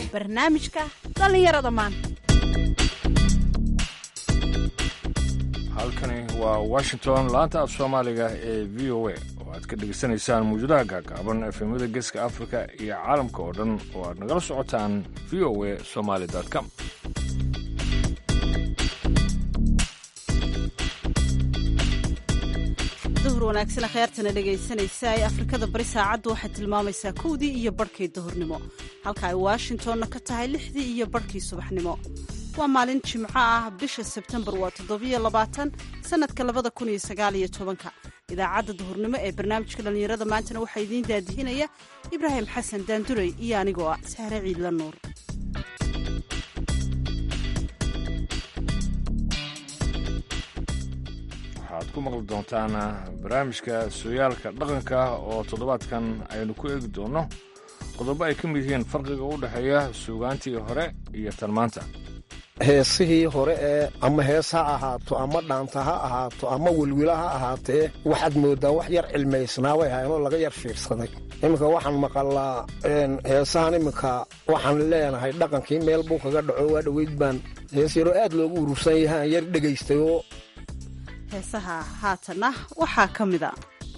barnaamijka dhallinyarada maanta halkani waa washington laanta af soomaaliga ee v o a oo aad ka dhegaysanaysaan mawjadaha gaagaaban efemada geeska afrika iyo caalamka oo dhan oo aad nagala socotaan v o a somaly com duhur wanaagsan akhyaartana dhegaysanaysa ee afrikada bari saacaddu waxay tilmaamaysaa kowdii iyo barhkii duhurnimo halka ay washingtonna ka tahay lixdii iyo barhkii subaxnimo waa maalin jimco ah bisha sebtembar waa toddobiyo labaatan sannadka labada kun iyo sagaal iyo tobanka idaacadda duhurnimo ee barnaamijka dhallinyarada maantana waxaa idiin daadihinaya ibraahim xasan daandurey iyo anigoo ah sahre ciidla nuur waxaad ku maqli doontaan barnaamijka sooyaalka dhaqanka oo toddobaadkan aynu ku eegi doonno qodobo ay ka mid yihiin farqiga u dhexeeya suugaantii hore iyo tan maanta heesihii hore ee ama hees ha ahaato ama dhaanta ha ahaato ama welwila ha ahaatee waxaad mooddaa wax yar cilmaysnaa way haynoo laga yar fiirsaday iminka waxaan maqalaa heesahan iminka waxaan leenahay dhaqankii meel buu kaga dhaco waa dhoweyd baan hees yaroo aad loogu urursan yahaan yar dhegaystay oo heesaha haatanna waxaa ka mida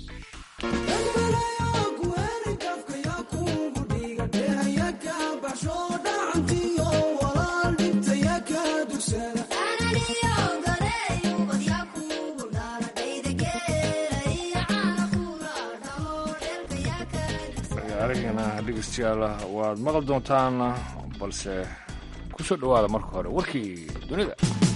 ciyaarihiina dhegeystayaal waad maqli doontaan balse ku soo dhowaada marka hore warkii dunida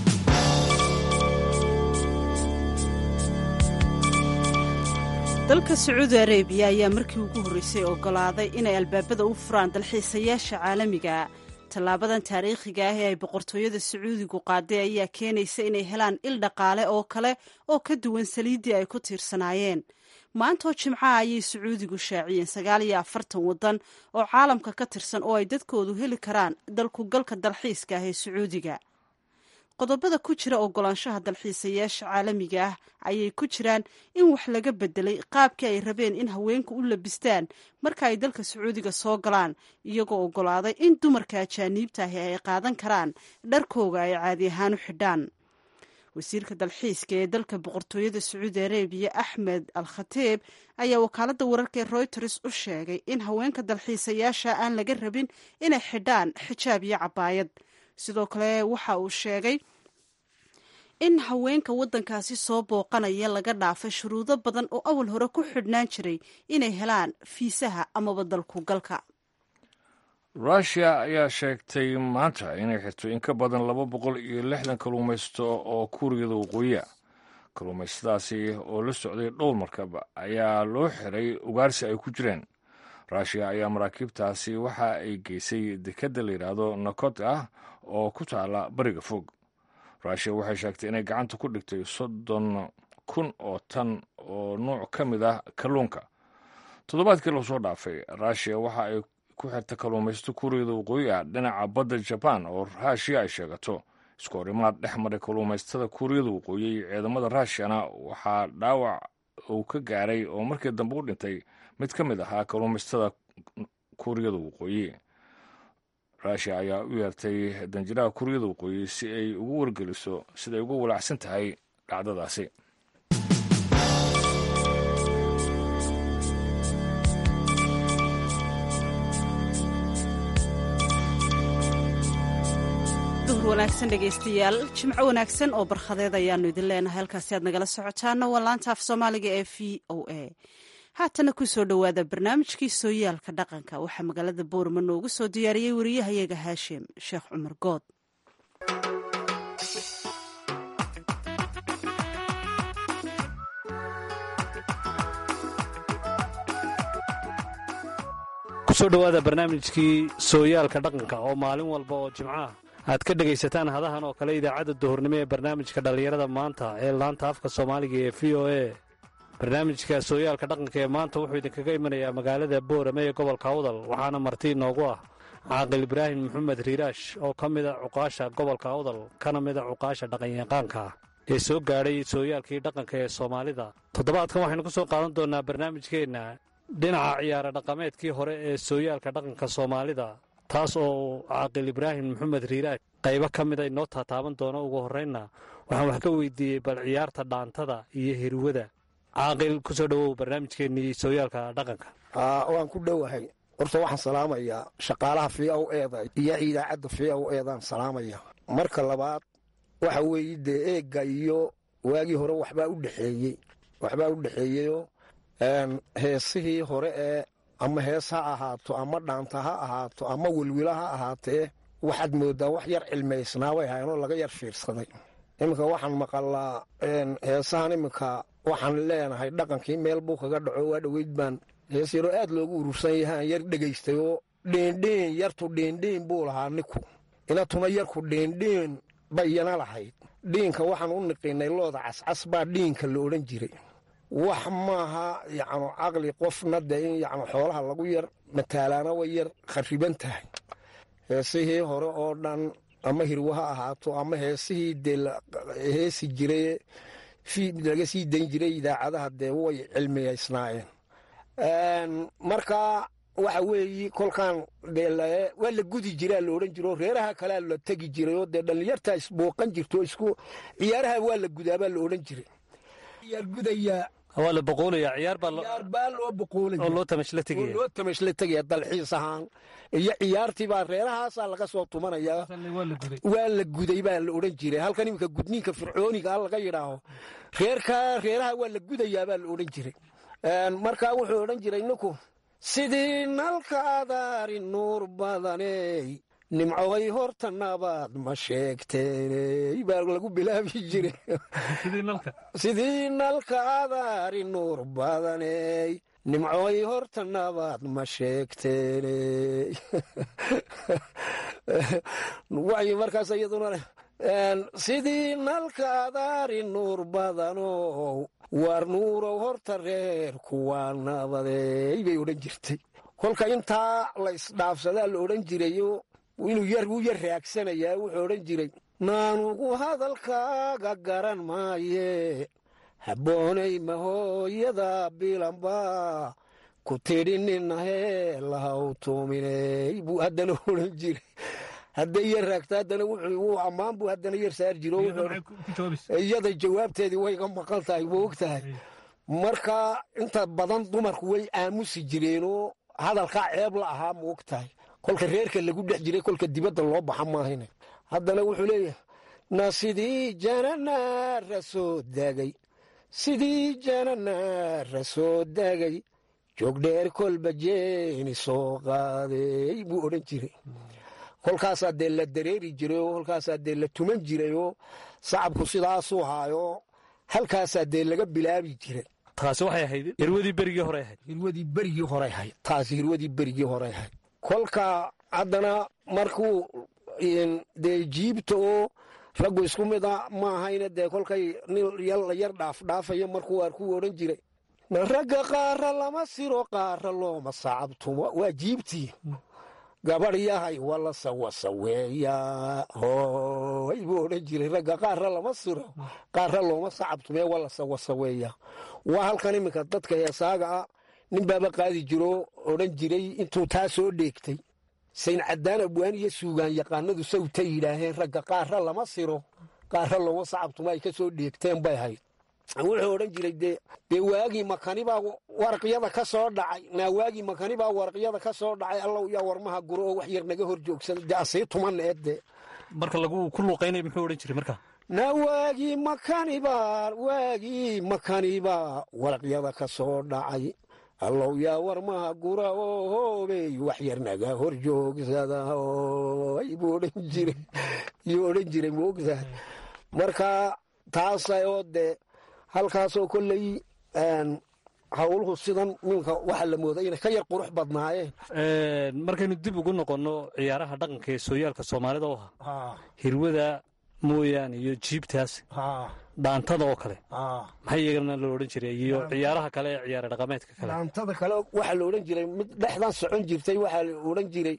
dalka sacuudi arabiya ayaa markii ugu horreysay ogolaaday inay albaabada u furaan dalxiisayaasha caalamiga tallaabadan taariikhiga ah ee ay boqortooyada sacuudigu qaaday ayaa keenaysa inay helaan il dhaqaale oo kale oo ka duwan saliiddii ay ku tiirsanaayeen maantoo jimcaha ayay sacuudigu shaaciyeen sagaal iyo afartan waddan oo caalamka ka tirsan oo ay dadkoodu heli karaan dalkugalka dalxiiska ah ee sacuudiga qodobada ku jira ogolaanshaha dalxiisayaasha caalamiga ah ayay ku jiraan in wax laga bedelay qaabkii ay rabeen in haweenku u labistaan marka ay dalka sacuudiga soo galaan iyagoo ogolaaday in dumarka ajaaniibta ahi ay qaadan karaan dharkooga ay caadi ahaan u xidhaan wasiirka dalxiiska ee dalka boqortooyada sacuudi arabiya axmed al khatiib ayaa wakaaladda wararka ee royters u sheegay in haweenka dalxiisayaasha aan laga rabin inay xidhaan xijaab iyo cabaayad sidoo kale waxa uu sheegay in haweenka waddankaasi soo booqanaya laga dhaafay shuruudo badan oo awal hore ku xidhnaan jiray inay helaan fiisaha amaba dalkugalka rushia ayaa sheegtay maanta inay xirto in ka badan laba boqol iyo lixdan kalluumaysto oo kuuriyada waqooyiya kalluumaystadaasi oo la socday dhowr markab ayaa loo xiray ugaarsi ay ku jireen rushia ayaa maraakiibtaasi waxa ay geysay dekedda la yidhaahdo nakot ah oo ku taala bariga fog rushia waxay sheegtay inay gacanta ku dhigtay soddon kun oo tan oo nuuc ka mid ah kalluunka toddobaadkii lasoo dhaafay rushia waxa ay ku xirta kalluumaysto kuuriyada waqooyi ah dhinaca badda jabaan oo rushia ay sheegato isku horimaad dhex maray kalluumaystada kuuriyada waqooyi iyo ciidamada rushiyana waxaa dhaawac uu ka gaaray oo markii dambe u dhintay mid ka mid ahaa kalluumaystada kuuriyada waqooyi rushia ayaa u yeertay danjiraha kuuriyada waqooyi si ay ugu wargeliso siday ugu walacsan tahay dhacdadaasi duhur wanaagsan dhegaystayaal jimco wanaagsan oo barkhadeed ayaanu idin leenahay halkaasi aad nagala socotaana waa laanta af soomaaliga ee v o a haatana ku soo dhowaada barnaamijkii sooyaalka dhaqanka waxaa magaalada boorama noogu soo diyaariyey wariyahayaga haashim sheekh cumar good kusoo dhowaada barnaamijkii sooyaalka dhaqanka oo maalin walba oo jimcaha aad ka dhegaysataan hadahan oo kale idaacadda duhurnimo ee barnaamijka dhallinyarada maanta ee laanta afka soomaaliga ee v o a barnaamijka sooyaalka dhaqanka ee maanta wuxuu idinkaga imanayaa magaalada boorame ee gobolka awdal waxaana marti inoogu ah caaqil ibraahim maxamed riiraash oo ka mida cuqaasha gobolka awdal kana mida cuqaasha dhaqanyaqaanka ee soo gaadhay sooyaalkii dhaqanka ee soomaalida toddobaadkan waxaynu ku soo qaadan doonnaa barnaamijkeenna dhinaca ciyaaro dhaqameedkii hore ee sooyaalka dhaqanka soomaalida taas oo caaqil ibraahim maxamed riiraaj qaybo ka mida inoo taataaban doono ugu horraynna waxaan wax ka weydiiyey bal ciyaarta dhaantada iyo hirwada caaqil ku soo dhowow barnaamijkeennii sooyaalka dhaqanka waan ku dhowahay horta waxaan salaamayaa shaqaalaha v o eeda iyo idaacadda v o eedaan salaamaya marka labaad waxa weeye dee eegga iyo waagii hore waxbaa u dhexeeyey waxbaa u dhexeeyeyoo heesihii hore ee ama hees ha ahaato ama dhaanta ha ahaato ama welwila ha ahaatee waxaad mooddaa wax yar cilmaysnaa way haynoo laga yar fiirsaday iminka waxaan maqalaa heesahan iminka waxaan leenahay dhaqankii meel buu kaga dhaco waa dhoweyd baan hees yaroo aad loogu urursan yahay aan yar dhegaystay oo dhiindhiin yartu dhiindhiin buu lahaa ninku inatuna yarku dhiindhiin bayana lahayd dhiinka waxaan u niqiinay looda cascas baa dhiinka la odhan jiray wax maaha yacnu caqli qofna dee in yacnu xoolaha lagu yar mataalaana way yar khariban tahay heesihii hore oo dhan ama hirwo ha ahaato ama heesihii dee heesi jiray laga sii dayn jiray idaacadaha dee way cilmiyaysnaayeen marka waxa weeye kolkaan waa la gudi jiraa la odhan jiro reeraha kalea la tegi jiray oo dee dhallinyartaa isbooqan jirto isku ciyaaraha waa la gudaabaa la odhan jiray gudayaa waa la boqoolaya ciyaar baa loo boqoolaya loo tamashla tegaya loo tamashla tegaya dalxiis ahaan iyo ciyaartiibaa reerahaasaa laga soo tumanayaa waa la guday baa la odhan jiray halkan iminka gudniinka fircooniga laga yidhaaho reerkaa reeraha waa la gudayaabaa la odhan jiray markaa wuxuu odhan jiray ninku sidii nalka adaari nuur badaney nimcoy horta nabaad ma sheegteeney baa lagu bilaabi jiray sidii nalka adaari nuur badaney nimcoy horta nabaad ma sheegteeney way markaas iyaduna sidii nalka adaari nuur badanow waar nuurow horta reer kuwaa nabadey bay odhan jirtay kolka intaa la isdhaafsadaa la odhan jirayo inuu yar wuu yar raagsanayaa wuxuu odhan jiray naanugu hadalkaaga garan maaye habboonay mahooyada bilanba ku tidhi ninahee lahaw tuuminey buu haddana odhan jiray hadday yar raagta haddana wuu ammaan buu haddana yar saar jiro iyada jawaabteedii wayga maqan tahay ma og tahay marka inta badan dumarku way aamusi jireenoo hadalkaa ceeb la ahaa ma og tahay kolka reerka lagu dhex jiray kolka dibadda loo baxa maahayne haddana wuxuu leeyahay na sidii jananaara soo daagay sidii jananaara soo daagay joogdheer kolba jeeni soo qaaday buu odhan jiray kolkaasaa dee la dareeri jiray oo kolkaasaa dee la tuman jiray oo sacabku sidaasuu haayo halkaasaa dee laga bilaabi jiray taasi waxay ahayd hirwadii berigii hore ahayd hirwadii berigii hore ahayd taasi hirwadii berigii hore ahayd kolka haddana markuu dee jiibta oo raggu isku mida ma ahayna dee kolkay nin la yar dhaafdhaafayo markuu arkuu odhan jiray ragga qaara lama siro qaara looma sacabtumo waa jiibtii gabadh yahay wala sawasaweeya hooy buu odhan jiray ragga qaarra lama siro qaarra looma sacabtumee wala sawasaweeya waa halkan iminka dadka heesaaga ah nin baaba qaadi jiro odhan jiray intuu taa soo dheegtay sayn caddaan abwaan iyo suugaan yaqaanadu sawta yidhaaheen ragga qaarra lama siro qaarra looma sacabtumo ay ka soo dheegteen bay hayd wuxuu odhan jiray dee dee waagii makanibaa waraqyada ka soo dhacay naa waagii makanibaa waraqyada ka soo dhacay allow yaa warmaha guro oo wax yar naga hor joogsada dee asii tuman eedde marka lagu ku luuqaynaya muxuu odhan jiray marka naa waagii makanibaa waagii makanibaa waraqyada ka soo dhacay allow yaa warmaha gura oo hoobey wax yar naga hor joogsada oy buu odhan jiray yuu odhan jiray moogtahay marka taasa oo dee halkaasoo kolley hawluhu sidan ninka waxaa la mooday inay ka yar qurux badnaayeen markaynu dib ugu noqonno ciyaaraha dhaqanka ee sooyaalka soomaalida oo ahaa hirwada mooyaane iyo jiibtaas dhaantada oo kale maxay iyagana la odhan jiray iyo ciyaaraha kale ee ciyaara dhaqameedka kale dhaantada kale waxaa la odhan jiray mid dhexdan socon jirtay waxaa la odhan jiray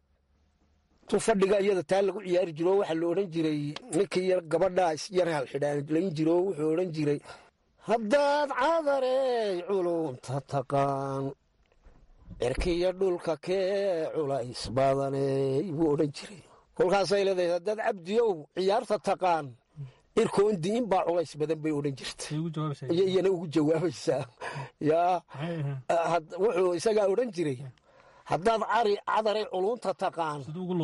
tu fadhiga iyada taa lagu ciyaari jiro waxaa la odhan jiray ninkii yar gabadhaa isyar halxidhaalayn jiro wuxuu odhan jiray haddaad cadarey culunta taqaan cirkiyo dhulka kee culays badaney buu odhan jiray kolkaasay leedahay haddaad cabdiyow ciyaarta taqaan cirkoondii in baa culays badan bay odhan jirta iyo iyana ugu jawaabaysaa yaa wuxuu isagaa odhan jiray haddaad cari cadaray culunta taqaan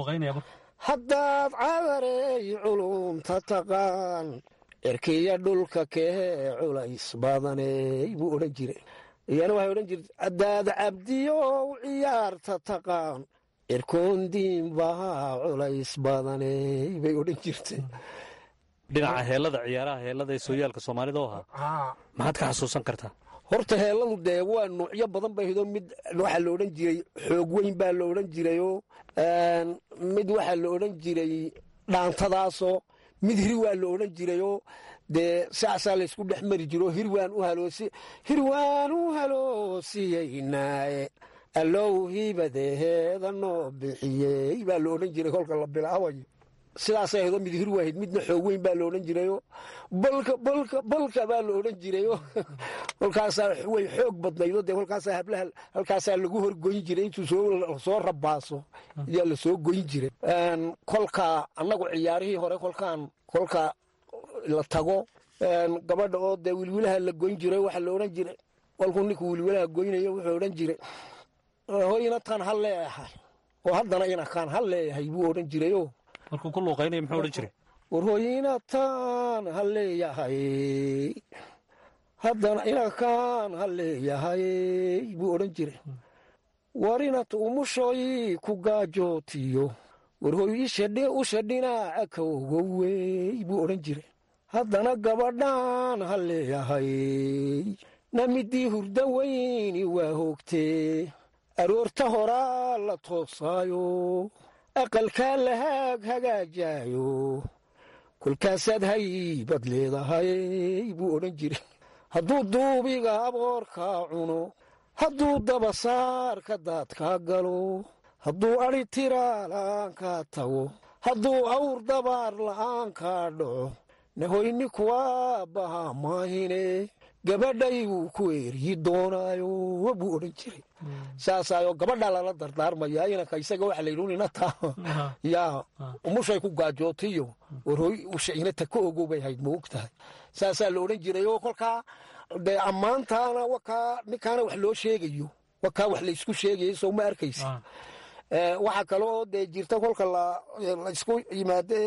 haddaad cadaray culunta taqaan cirkiyo dhulka kee culays badaney buu odhan jiray iyana waxay odhan jirta haddaad cabdiyow ciyaarta taqaan cirkoondiin baa culays badaney bay odhan jirtay dhinaca heellada ciyaaraha heellada ee sooyaalka soomaalida oo ahaa maxaad ka xasuusan kartaa horta heelladu dee waa nuucyo badan bay hido mid waxaa la odhan jiray xoog weyn baa la odhan jirayoo mid waxaa la odhan jiray dhaantadaasoo mid hiri waa la odhan jirayoo dee saasaa laysku dhex mari jiro hirwaan u haloosi hirwaan u haloosiyeynaaye allow hibadeheeda noo bixiyey baa la odhan jiray kolka la bilaabayo sidaasay ahdo mid hir waahid midna xoog weyn baa la odhan jirayo balka balka balka baa la odhan jirayo kolkaasaa way xoog badnaydo dee kolkaasaa hablaha halkaasaa lagu horgoyn jiray intuu soo rabaaso ayaa la soo goyn jiray kolka annagu ciyaarihii hore kolkaan kolka la tago gabadha oo dee wilwilaha la goyn jiray waxaa la odhan jiray kolkuu ninku wilwilaha goynayo wuxuu odhan jiray hoyna tan ha leeyahay oo haddana inakaan ha leeyahay buu odhan jirayo markuu ku luuqaynaya muxuu odhan jiray war hoyna tan ha leeyahay haddana inakaan ha leeyahay buu odhan jiray war inat umushoy ku gaajootiyo war hoy usha dhinaaca ka ogowey buu odhan jiray haddana gabadhaan ha leeyahay na midii hurda weyni waa hoogtee aroorta horaa la toosaayo aqalkaa la haag hagaajaayo kolkaasaad haybad leedahay buu odhan jiray hadduu duubiga aboorkaa cuno hadduu dabasaarka daadkaa galo hadduu adhi tiraa la'aankaa tago hadduu awr dabaar la'aankaa dhaco nahoyni kuwaa bahaa maahine gabadhay wuu ku eeryi doonaayo buu odhan jiray saasaayo gabadhaa lala dardaarmayaa inanka isaga waxa layidhi inataa yaa umushay ku gaajootiyo warhoy usha inata ka ogow bay hayd ma og tahay saasaa la odhan jiray oo kolkaa dee ammaantaana wakaa ninkaana wax loo sheegayo wakaa wax laysku sheegayo sow ma arkaysa waxaa kale oo dee jirta kolka laysku yimaade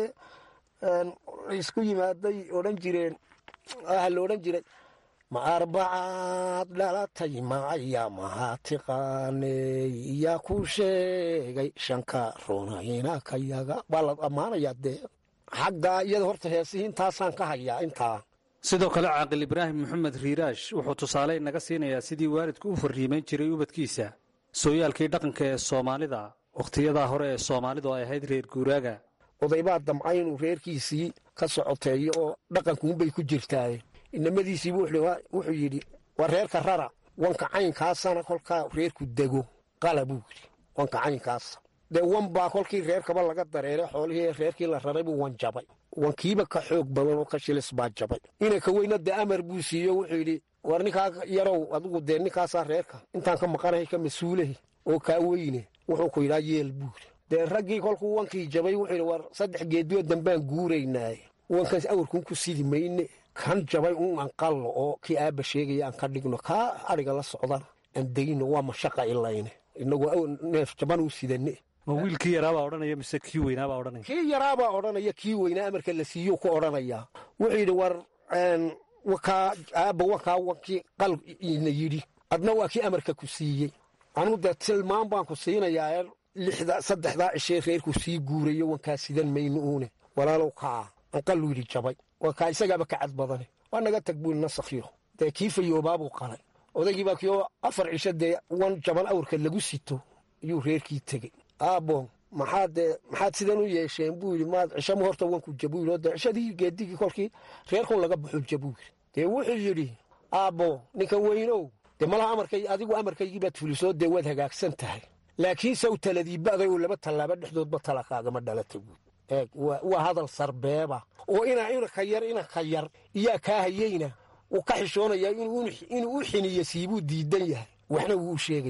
laysku yimaaday odhan jireen waxaa la odhan jiray ma arbacaad dhalatay macaya mahaa tiqaaney yaa ku sheegay shanka runayna ka yaga waa la ammaanayaa dee xaggaa iyada horta heesihii intaasaan ka hayaa intaa sidoo kale caaqil ibraahim maxamed riiraash wuxuu tusaale naga siinayaa sidii waalidku u farriimayn jiray ubadkiisa sooyaalkii dhaqanka ee soomaalida wakhtiyadaa hore ee soomaalidu ay ahayd reer guuraaga odaybaa damcay inuu reerkiisii ka socoteeyo oo dhaqankuunbay ku jirtaaye inamadiisiibu wuxuu yidhi waa reerka rara wanka caynkaasana kolkaa reerku dego qala buu yidhi wanka caynkaasa dee wan baa kolkii reerkaba laga dareeray xoolihii reerkii la raray buu wan jabay wankiiba ka xoog badan oo ka shilis baa jabay inanka weyna dee amar buu siiyo wuxuu yidhi war ninkaa yarow adigu dee ninkaasaa reerka intaan ka maqanahay ka mas-uulahi oo kaa weyne wuxuu ku yidhaa yeel buu yidhi dee raggii kolkuu wankii jabay wuxuu yidhi war saddex geediyo dambaan guuraynaaye wankaas awrkuun ku sidi mayne kan jabay un aan qallo oo kii aabba sheegaya aan ka dhigno kaa adhiga la socdana aan degno waa mashaqa ilayne inagoo neef jaban u sidane ma wiilkii yaraabaa odhanaya mise kii weynaabaa odhanaya kii yaraabaa odhanaya kii weynaa amarka la siiyo ku odhanayaa wuxuu yidhi war wakaa aabba wakaa wankii qal ina yidhi adna waa kii amarka ku siiyey anuu dee tilmaan baan ku siinayaa lixda saddexdaa cishee reerku sii guurayo wankaa sidan mayno uune walaalow kaa anqallu yidhi jabay waa kaa isagaaba ka cad badane waa naga tag buu nasakhiyo dee kii fayoobaabuu qalay odaygiibaa kioo afar cisho dee wan jaban awrka lagu sito ayuu reerkii tegey aabbo maxaad dee maxaad sidan u yeesheen buu yidhi maad cishama horta wanku jabuu yidhi oo dee cishadii geedigii kolkii reerkun laga baxo jabuu yidhi dee wuxuu yidhi aabbo ninka weynow dee malaha amarkay adigu amarkaygii baad fulisoo dee waad hagaagsan tahay laakiin saw taladii ba'day oo laba tallaaba dhexdoodba talakaagama dhalata buud eeg waa hadal sarbeeba oo inaa inanka yar inanka yar iyaa kaa hayeyna uu ka xishoonayaa inuu u xiniyo siibuu diidan yahay waxna wuu u sheegayaa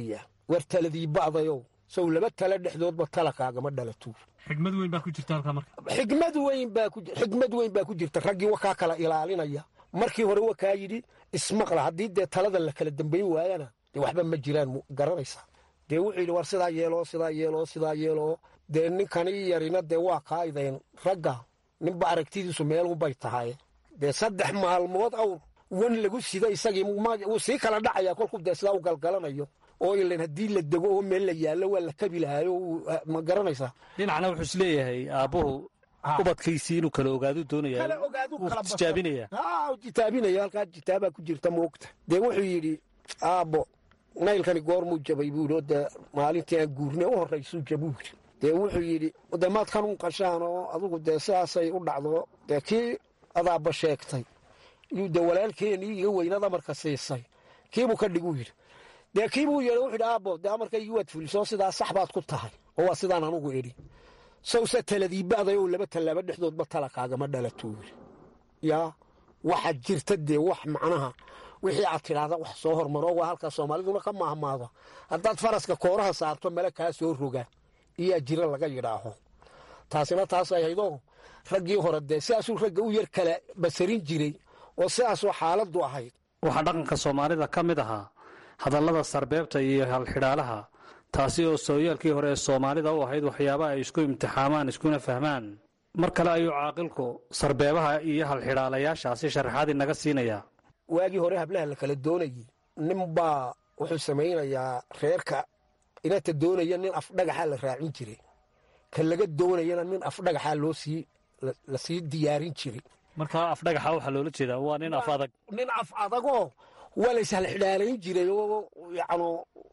war taladii ba'dayow sow laba tala dhexdoodba talakaagama dhalatuu xigmad weyn baa ku jirta halkaa marka xigmad weyn baa ku xigmad weyn baa ku jirta raggii wakaa kala ilaalinaya markii hore wakaa yidhi ismaqla haddii dee talada la kala dambayn waayana dee waxba ma jiraan garanaysaa dee wuxuu yidhi war sidaa yeeloo sidaa yeeloo sidaa yeeloo dee ninkani yarina dee waa kaaidayn ragga ninba aragtidiisu meelunbay tahay dee saddex maalmood awr wan lagu sida isagii wuu sii kala dhacaya kolkuu dee sidaa u galgalanayo oo ilan haddii la dego oo meel la yaallo waa la kabi lahaayo ma garanaysaa dhinacna wuxuu is leeyahay aabbuhu ubadkiisii inuu kala ogaadu doonaya tijaabinaya tijaabinaya halkaa jitaabaa ku jirta moogta dee wuxuu yidhi aabbo naylkani goormuu jabay buu yidhi oo dee maalintii aan guurne u horraysuu jabuu yidhi dee wuxuu yidhi dee maad kan u qashaan oo adugu dee sidaasay u dhacdo dee kii adaabba sheegtay yuu dee walaalkeenii iga weynaad amarka siisay kiibuu ka dhiguu yidhi dee kiibuu yeedha wuxuu yidhi aabbo dee amarkaygii waad fulisoo sidaa sax baad ku tahay oo waa sidaan anugu idhi sawse taladii ba'day oo laba tallaaba dhexdoodba talakaagama dhalatuu yidhi yaa waxaad jirta dee wax macnaha wixii aad tidhaahda wax soo hormaro waa halkaa soomaaliduna ka maahmaado haddaad faraska kooraha saarto male kaa soo roga iyaa jira laga yidhaaho taasina taasay haydoo raggii hore dee sidaasuu ragga u yar kala basarin jiray oo sidaasoo xaaladdu ahayd waxaa dhaqanka soomaalida ka mid ahaa hadallada sarbeebta iyo halxidhaalaha taasi oo sooyaalkii hore ee soomaalida u ahayd waxyaabaha ay isku imtixaamaan iskuna fahmaan mar kale ayuu caaqilku sarbeebaha iyo halxidhaalayaashaasi sharaxaad inaga siinayaa waagii hore hablaha la kala doonayey ninbaa wuxuu samaynayaa reerka inata doonaya nin afdhagaxa la raacin jiray ka laga doonayana nin afdhagaxa loo sii la sii diyaarin jiray markaa afdhagaxa waxaa loola jeedaa waa nin af adag nin af adagoo waa la ishalxidhaalayn jiray oo yacnu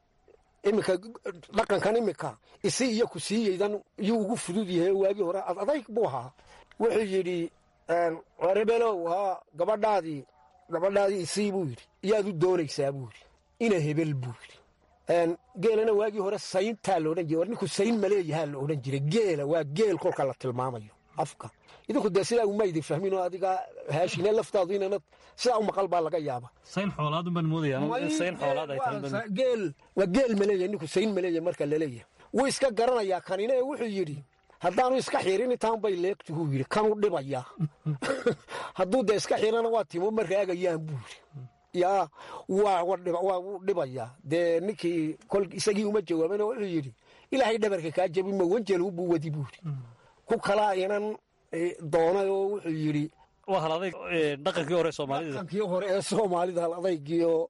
iminka dhaqankan iminka isi iyo ku siiyeydan iyuu ugu fudud yahay waagii hore ad adayg buu ahaa wuxuu yidhi rebelow haa gabadhaadii gabadhaadii isii buu yidhi iyaad u doonaysaa buu yidhi ina hebel buu yidhi geelana waagii hore sayntaa laodhan jiray war ninku sayn maleeyahaa la odhan jiray geela waa geel kolka la tilmaamayo afka idinku dee sidaa uma idin fahmin oo adiga haashine laftaadu inana sidaa u maqal baa laga yaaba sayn xoolaadun baan moodaya sayn xoolaad ay tahay geel waa geel maleeyahay ninku sayn maleeyahay marka laleeyahay wuu iska garanayaa kanina ee wuxuu yidhi haddaanu iska xirin intaan bay leegtuhuu yidhi kanuu dhibayaa hadduu dee iska xirana waa timo ma raagayaan buu yidhi yaa waa wuu dhibayaa dee ninkii kol isagii uma jawaabana wuxuu yidhi ilaahay dhabarka kaa jabi ma wanjelu buu wadi buu yidhi ku kalaa inan doonay oo wuxuu yidhi waa hal adayg dhaqankii hore soomaalida dhaqankii hore ee soomaalida hal adaygii oo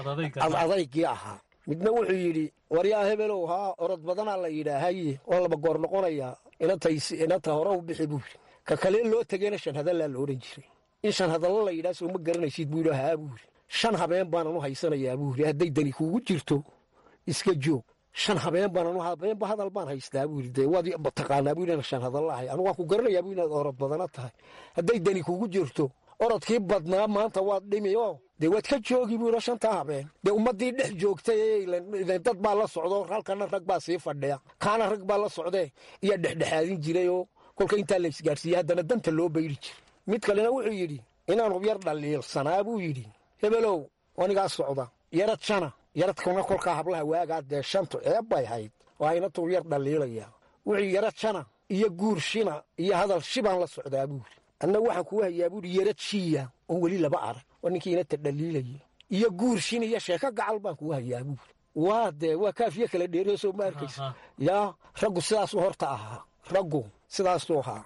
ad adaygii ahaa midna wuxuu yidhi waryaa hebelow haa orod badanaa la yidhaahaye oo laba goor noqonayaa inanta hore u bixi buu yidhi ka kalee loo tegeyna shan hadallaa la odhan jiray in shan hadallo la yidhaha soo ma garanaysid buu yidhi haa buu yidhi shan habeen baanan u haysanayaa buu yidhi hadday dani kuugu jirto iska joog shan habeen baanan habeenba hadal baan haystaa buu yidhi dee waad taqaanaa buu yidhi shan hadalla ahay anigu waan ku garanayaa buu inaad orod badana tahay hadday dani kuugu jirto orodkii badnaa maanta waad dhimi oo dee waad ka joogi buu yidhi shantaa habeen dee ummaddii dhex joogtay dad baa la socdo halkana rag baa sii fadhiya kaana rag baa la socdee iyaa dhexdhexaadin jiray oo kolka intaa la isgaarsiiyey haddana danta loo bayri jiray mid kalena wuxuu yidhi inaanu yar dhaliilsanaa buu yidhi hebelow anigaa socda yarad shana yaradkuna kolkaa hablaha waagaa dee shantu ceeb bay hayd waa inatuu yar dhaliilaya wuxuu yarad shana iyo guur shina iyo hadal shibaan la socdaa buuri anna waxaan kuu hayaa buuri yarad shiya oon weli laba arag waa ninkii inata dhaliilaya iyo guur shin iyo sheeko gacal baan kuu hayaa buuri waa dee waa kaafiye kala dheeriyo soo ma arkaysa yaa raggu sidaasuu horta ahaa raggu sidaasuu ahaa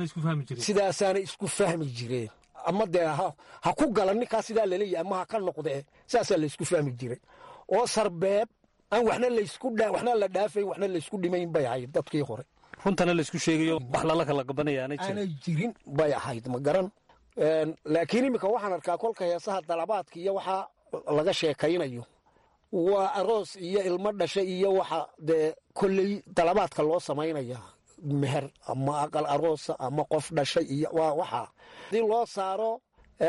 sidaasaanay isku fahmi jireen ama dee ha ku gala ninkaa sidaa laleeyahy ama ha ka noqdee sidaasaa laysku fahmi jiray oo sarbeeb aan waxna layskuwaxna la dhaafayn waxna laysku dhimayn bay ahayd dadkii hore runtana laysku sheegayo wax lala kala gabanaya aanay jirin aanay jirin bay ahayd ma garan laakiin iminka waxaan arkaa kolka heesaha dalabaadka iyo waxaa laga sheekaynayo waa aroos iyo ilmo dhasha iyo waxa dee kolley dalabaadka loo samaynaya meher ama aqal aroosa ama qof dhashay iyo waa waxaa hadii loo saaro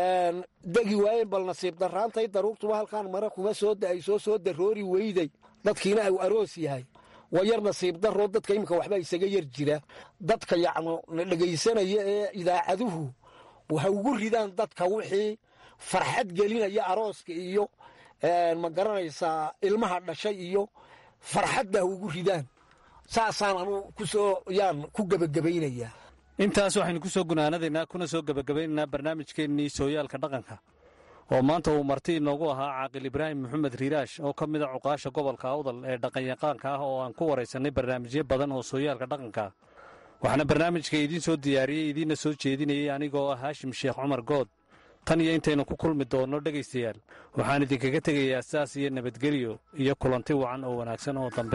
degi waayen bal nasiib daraantay daruurtuba halkaan mare kuma soo da-ay soo soo daroori weyday dadkiina uu aroos yahay waa yar nasiib daroo dadka iminka waxbaa isaga yar jira dadka yacno na dhegaysanaya ee idaacaduhu ha ugu ridaan dadka wixii farxad gelinaya arooska iyo ma garanaysaa ilmaha dhashay iyo farxadda ugu ridaan saasaan anu ku soo yaan ku gebagabaynayaa intaas waxaynu ku soo gunaanadaynaa kuna soo gebagabaynaynaa barnaamijkeennii sooyaalka dhaqanka oo maanta uu marti inoogu ahaa caaqil ibraahim maxamed riiraash oo ka mid a cuqaasha gobolka awdal ee dhaqanyaqaanka ah oo aan ku waraysannay barnaamijyo badan oo sooyaalka dhaqanka ah waxaana barnaamijka idiin soo diyaariyey idiinna soo jeedinayay anigoo ah haashim sheekh cumar good tan iyo intaynu ku kulmi doonno dhegaystayaal waxaan idinkaga tegayaa saas iyo nabadgelyo iyo kulanti wacan oo wanaagsan oo dambe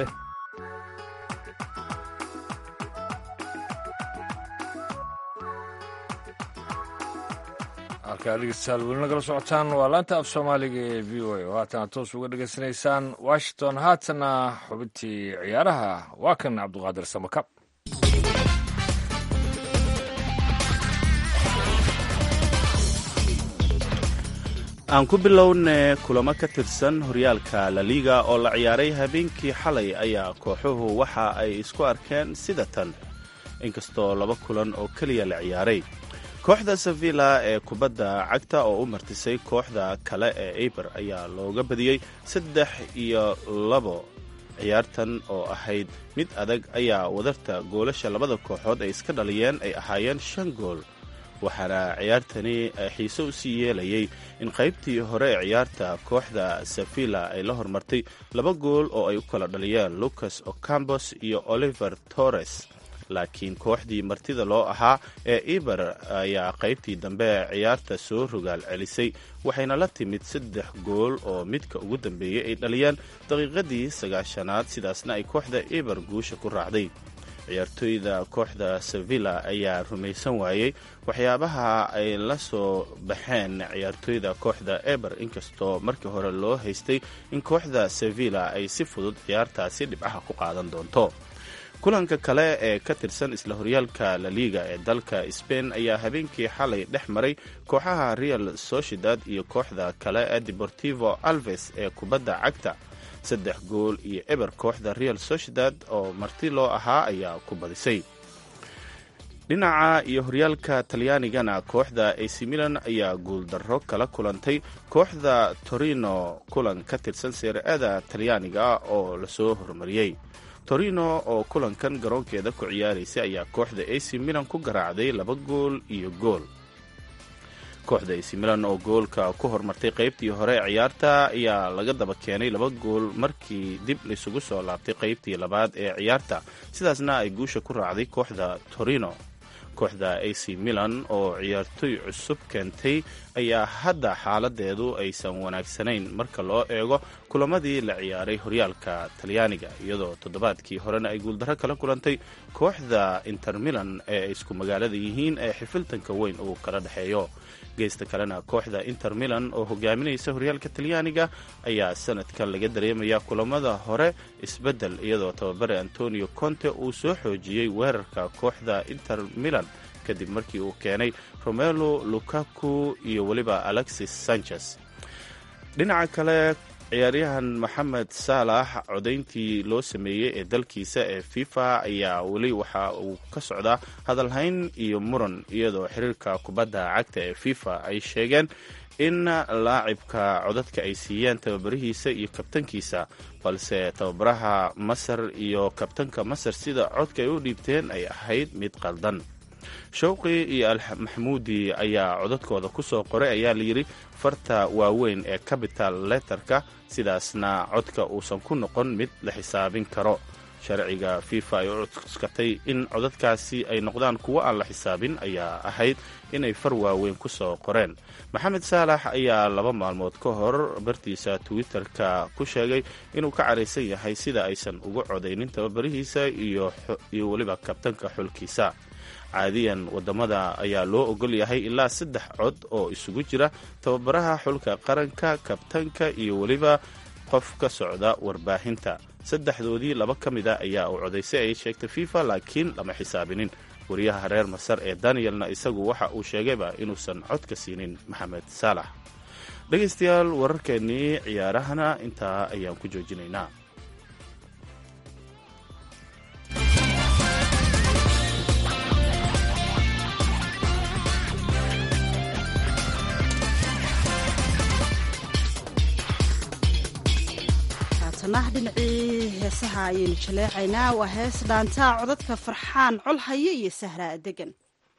halkaa dhegeystayaal weli nagala socotaan waa laanta af soomaaliga ee v o a oo haatana toos uga dhegaysanaysaan washington haatana xubintii ciyaaraha waa kan cabduqaadir samakab aan ku bilowne kulamo ka tirsan horyaalka laliga oo la ciyaaray habeenkii xalay ayaa kooxuhu waxa ay isku arkeen sida tan inkastoo laba kulan oo keliya la ciyaaray kooxda sevilla ee kubadda cagta oo u martisay kooxda kale ee eber ayaa looga badiyey saddex iyo labo ciyaartan oo ahayd mid adag ayaa wadarta goolasha labada kooxood ay iska dhaliyeen ay ahaayeen shan gool waxaana ciyaartani xiise u sii yeelayay in qaybtii hore ee ciyaarta kooxda sevilla ay la hormartay laba gool oo ay u kala dhaliyeen lucas ocambos iyo oliver torres laakiin kooxdii martida loo ahaa ee eber ayaa qaybtii dambe ee ciyaarta soo rogaal celisay waxayna la timid saddex gool oo midka ugu dambeeyey ay dhaliyeen daqiiqadii sagaashanaad sidaasna ay kooxda eber guusha ku raacday ciyaartooyda kooxda sevilla ayaa rumaysan waayey waxyaabaha ay la soo baxeen ciyaartooyda kooxda eber inkastoo markii hore loo haystay in kooxda sevilla ay si fudud ciyaartaasi dhibcaha ku qaadan doonto kulanka kale ee ka tirsan isla horyaalka laliga ee dalka sbain ayaa habeenkii xalay dhex maray kooxaha real sociedad iyo kooxda kale ee deportivo alves ee kubadda cagta saddex gool iyo eber kooxda real sociedad oo marti loo ahaa ayaa ku badisay dhinaca iyo horyaalka talyaanigana kooxda ac milan ayaa guuldarro kala kulantay kooxda torino kulan ka tirsan seere-ada talyaaniga oo lasoo horumariyey torino oo kulankan garoonkeeda ku ciyaaraysay ayaa kooxda ac milan ku garaacday laba gool iyo gool kooxda ac milan oo goolka ku hormartay qaybtii hore ee ciyaarta ayaa laga daba keenay laba gool markii dib laysugu soo laabtay qaybtii labaad ee ciyaarta sidaasna ay guusha ku raacday kooxda torino kooxda ac milan oo ciyaartoy cusub keentay ayaa hadda xaaladeedu aysan wanaagsanayn marka loo eego kulamadii la ciyaaray horyaalka talyaaniga iyadoo toddobaadkii horena ay guuldarro kala kulantay kooxda inter milan ee ay isku magaalada yihiin ee xifiltanka weyn uu kala dhexeeyo geesta kalena kooxda inter milan oo hogaaminaysa horyaalka talyaaniga ayaa sanadkan laga dareemaya kulamada hore isbeddel iyadoo tababare antonio conte uu soo xoojiyey weerarka kooxda inter milan kadib markii uu keenay romelo lukaku iyo weliba alexis sanchez dhinaca kale ciyaaryahan maxamed saalax codayntii loo sameeyey ee dalkiisa ee fifa ayaa weli waxa uu ka socdaa hadalhayn iyo muran iyadoo xiriirka kubadda cagta ee fifa ay sheegeen in laacibka codadka ay siiyeen tababarihiisa iyo kabtankiisa balse tababaraha masar iyo kabtanka masar sida codka ay u dhiibteen ay ahayd mid qaldan showqi iyo almaxmuudi ayaa codadkooda ku soo qoray ayaa layidhi farta waaweyn ee capital letterka sidaasna codka uusan ku noqon mid la xisaabin karo sharciga fifa ay u cuskatay in codadkaasi ay noqdaan kuwo aan la xisaabin ayaa ahayd inay far waaweyn ku soo qoreen maxamed saalax ayaa laba maalmood ka hor bartiisa twitter-ka ku sheegay inuu ka caraysan yahay sida aysan ugu codaynin tababarihiisa iyo weliba kabtanka xulkiisa caadiyan wadamada ayaa loo ogol yahay ilaa saddex cod oo isugu jira tababaraha xulka qaranka kabtanka iyo weliba qof ka socda warbaahinta saddexdoodii laba ka mid a ayaa uu codaysay ay sheegtay fifa laakiin lama xisaabinin wariyaha reer masar ee danielna isagu waxa uu sheegayba inuusan codka siinin maxamed saalax dhegaystayaal wararkeennii ciyaarahana intaa ayaan ku joojinaynaa haatana dhinacii heesaha ayaynu jaleecaynaa waa hees dhaantaa codadka farxaan colhaye iyo sahraa degan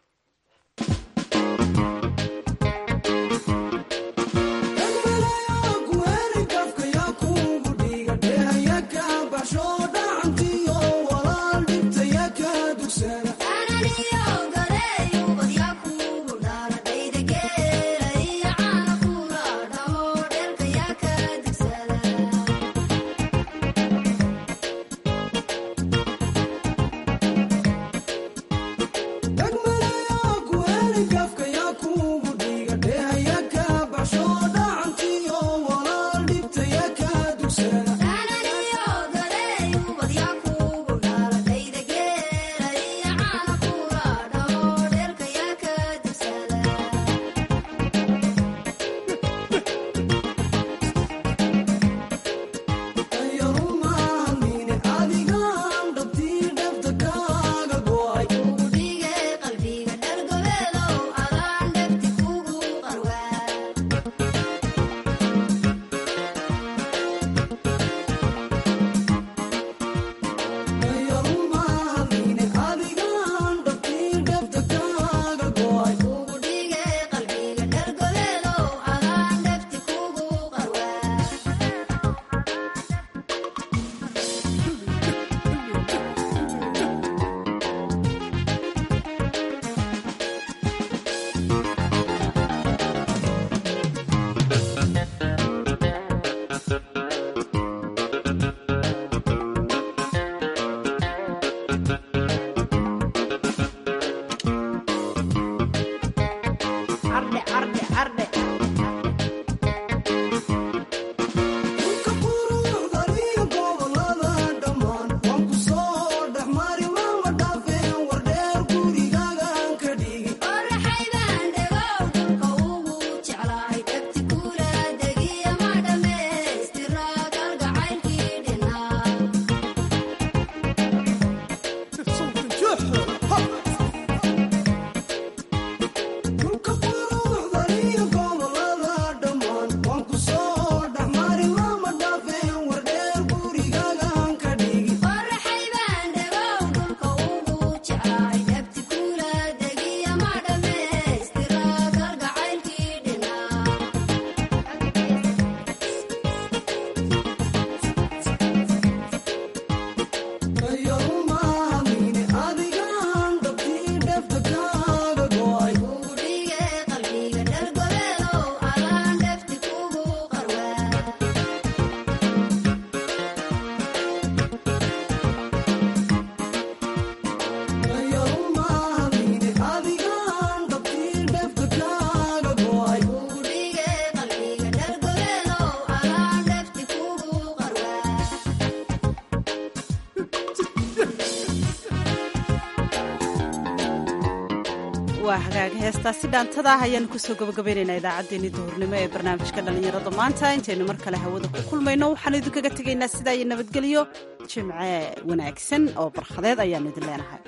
waa hagaag heestaasi dhaantada ah ayaanu kusoo gabagabaynaynaa idaacaddeenii duhurnimo ee barnaamijka dhallinyarada maanta intaynu mar kale hawada ku kulmayno waxaanu idinkaga tegaynaa sidaa iyo nabadgelyo jimce wanaagsan oo barkhadeed ayaanu idin leenahay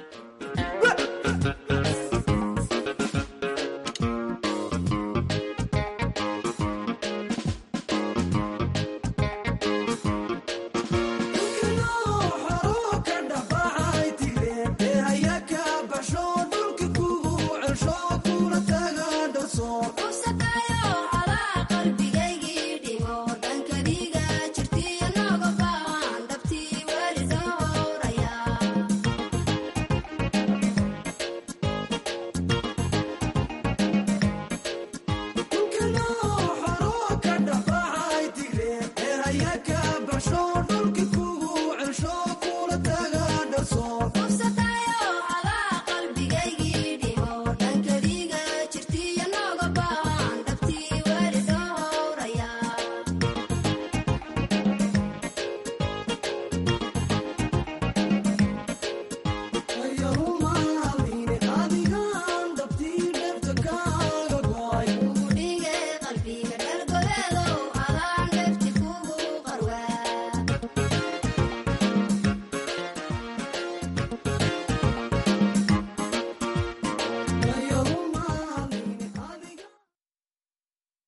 No